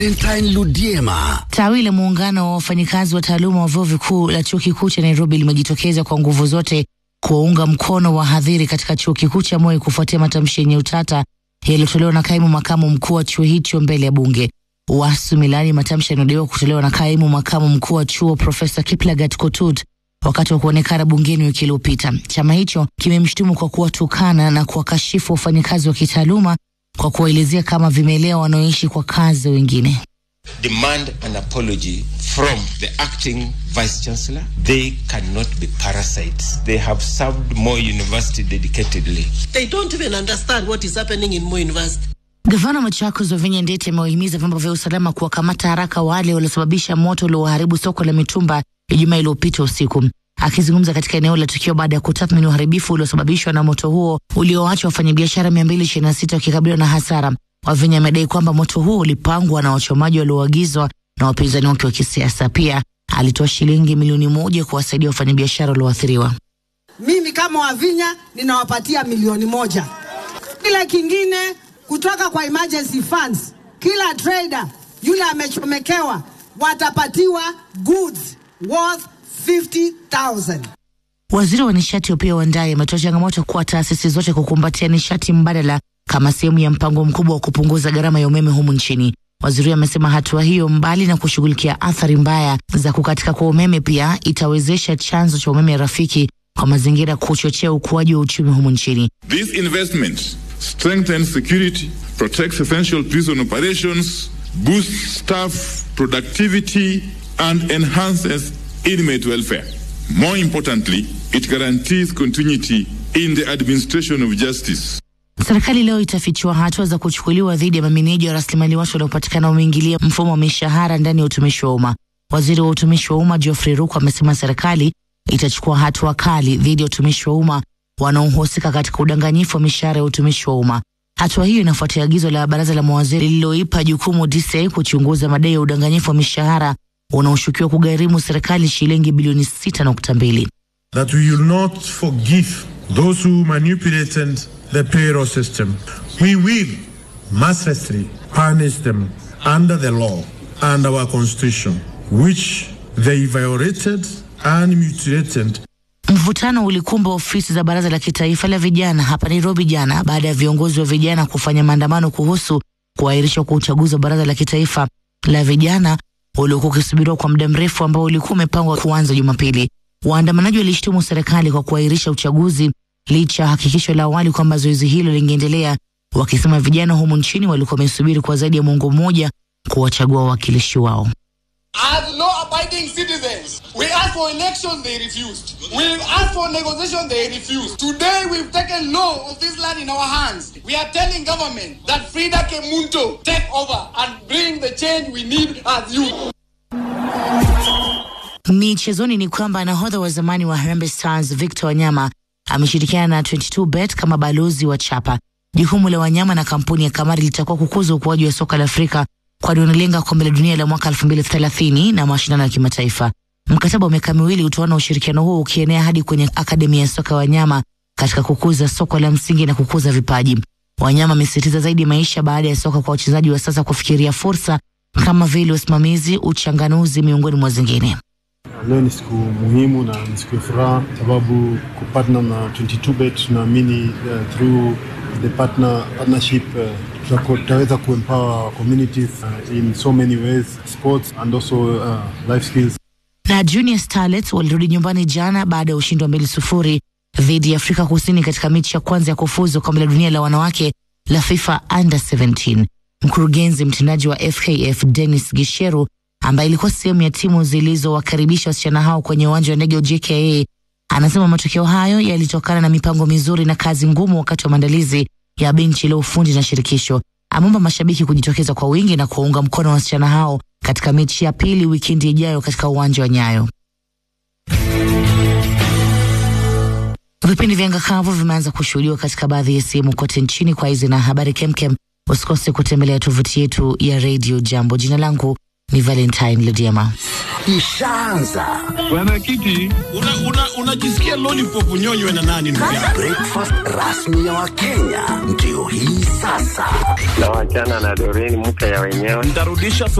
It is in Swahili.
Valentine Ludiema. Tawi la muungano wa wafanyikazi wa taaluma wa vyuo vikuu la chuo kikuu cha Nairobi limejitokeza kwa nguvu zote kuwaunga mkono wahadhiri katika chuo kikuu cha Moi kufuatia matamshi yenye utata yaliyotolewa na kaimu makamu mkuu wa chuo hicho mbele ya bunge. Wasu milani matamshi yanayodaiwa kutolewa na kaimu makamu mkuu wa chuo Profesa Kiplagat Kotut wakati wa kuonekana bungeni wiki iliyopita. Chama hicho kimemshutumu kwa kuwatukana na kuwakashifu wafanyikazi wa kitaaluma kwa kuwaelezea kama vimelea wanaoishi kwa kazi wengine. demand an apology from the acting vice chancellor. They cannot be parasites. They have served Moi University dedicatedly. They don't even understand what is happening in Moi University. Gavana wa Machakos Wavinya Ndeti amewahimiza vyombo vya usalama kuwakamata haraka wale waliosababisha moto ulioharibu soko la mitumba Ijumaa iliyopita usiku. Akizungumza katika eneo la tukio baada ya kutathmini uharibifu uliosababishwa na moto huo ulioacha wafanyabiashara 226 wakikabiliwa na hasara, Wavinya amedai kwamba moto huo ulipangwa na wachomaji walioagizwa na wapinzani wake wa kisiasa. Pia alitoa shilingi milioni moja kuwasaidia wafanyabiashara walioathiriwa. Mimi kama Wavinya ninawapatia milioni moja. Kila kingine kutoka kwa emergency funds, kila trader yule amechomekewa watapatiwa goods worth 50,000. Waziri wa nishati Opiyo Wandayi ametoa changamoto kwa taasisi zote kukumbatia nishati mbadala kama sehemu ya mpango mkubwa wa kupunguza gharama ya umeme humu nchini. Waziri huyo amesema hatua hiyo, mbali na kushughulikia athari mbaya za kukatika kwa umeme, pia itawezesha chanzo cha umeme rafiki kwa mazingira kuchochea ukuaji wa uchumi humu nchini. This investment strengthens security, protects essential prison operations, boosts staff productivity, and enhances inmate welfare. More importantly, it guarantees continuity in the administration of justice. Serikali leo itafichua hatua za kuchukuliwa dhidi ya mameneja wa rasilimali watu waliopatikana wameingilia mfumo wa mishahara ndani ya utumishi wa umma. Waziri wa utumishi wa umma Geoffrey Ruku amesema serikali itachukua hatua kali dhidi ya utumishi wa umma wanaohusika katika udanganyifu wa mishahara ya utumishi wa umma. Hatua hiyo inafuatia agizo la baraza la mawaziri lililoipa jukumu DCI kuchunguza madai ya udanganyifu wa mishahara unaoshukiwa kugharimu serikali shilingi bilioni 6.2. that we will not forgive those who manipulated the payroll system. We will mercilessly punish them under the law and our constitution, which they violated and mutilated Mvutano ulikumba ofisi za baraza la kitaifa la vijana hapa Nairobi jana baada ya viongozi wa vijana kufanya maandamano kuhusu kuahirishwa kwa uchaguzi wa baraza la kitaifa la vijana uliokuwa ukisubiriwa kwa muda mrefu ambao ulikuwa umepangwa kuanza Jumapili. Waandamanaji walishtumu serikali kwa kuahirisha uchaguzi licha ya hakikisho la awali kwamba zoezi hilo lingeendelea, wakisema vijana humu nchini walikuwa wamesubiri kwa zaidi ya muongo mmoja kuwachagua wawakilishi wao. As law-abiding citizens, we asked for elections, they refused. We asked for negotiation, they refused. Today, we've taken law of this land in our hands. We are telling government that Frida Kemunto take over and bring the change we need as youth. Michezoni ni kwamba nahodha wa zamani wa Harambee Stars Victor Wanyama ameshirikiana na 22bet kama balozi wa chapa. Jukumu la Wanyama na kampuni ya Kamari litakuwa kukuza ukuaji wa soka la Afrika, kwani wanalenga kombe la dunia la mwaka 2030 na mashindano ya kimataifa. Mkataba wa miaka miwili utaona ushirikiano huo ukienea hadi kwenye akademi ya soka Wanyama katika kukuza soka la msingi na kukuza vipaji. Wanyama amesisitiza zaidi maisha baada ya soka kwa wachezaji wa sasa kufikiria fursa kama vile usimamizi, uchanganuzi, miongoni mwa zingine. Leo ni siku muhimu na ni siku ya furaha sababu kupartner na 22bet tunaamini uh, through the partner partnership uh, tutako- tutaweza kuempower communities uh, in so many ways sports and also uh, life skills na Junior Starlets walirudi nyumbani jana baada ya ushindi wa mbili sufuri dhidi ya Afrika Kusini katika mechi ya kwanza ya kufuzu kombe la dunia la wanawake la FIFA Under 17. Mkurugenzi mtendaji wa FKF Dennis Gisheru, ambaye ilikuwa sehemu ya timu zilizowakaribisha wasichana hao kwenye uwanja wa ndege wa JKA, anasema matokeo hayo yalitokana na mipango mizuri na kazi ngumu wakati wa maandalizi ya benchi la ufundi na shirikisho. Ameomba mashabiki kujitokeza kwa wingi na kuwaunga mkono wasichana hao katika mechi ya pili wikendi ijayo katika uwanja wa Nyayo. Vipindi vya ngakavu vimeanza kushuhudiwa katika baadhi ya sehemu kote nchini. Kwa hizi na habari kemkem, usikose kutembelea tovuti yetu ya Radio Jambo. Jina langu ni Valentine Lediama. ishaanza. Bwana Kiti, unajisikia una, una lollipop unyonywe na nani ndugu yangu? Breakfast rasmi ya Wakenya ndio hii sasa. Na wachana na Doreen mke ya wenyewe. Nitarudisha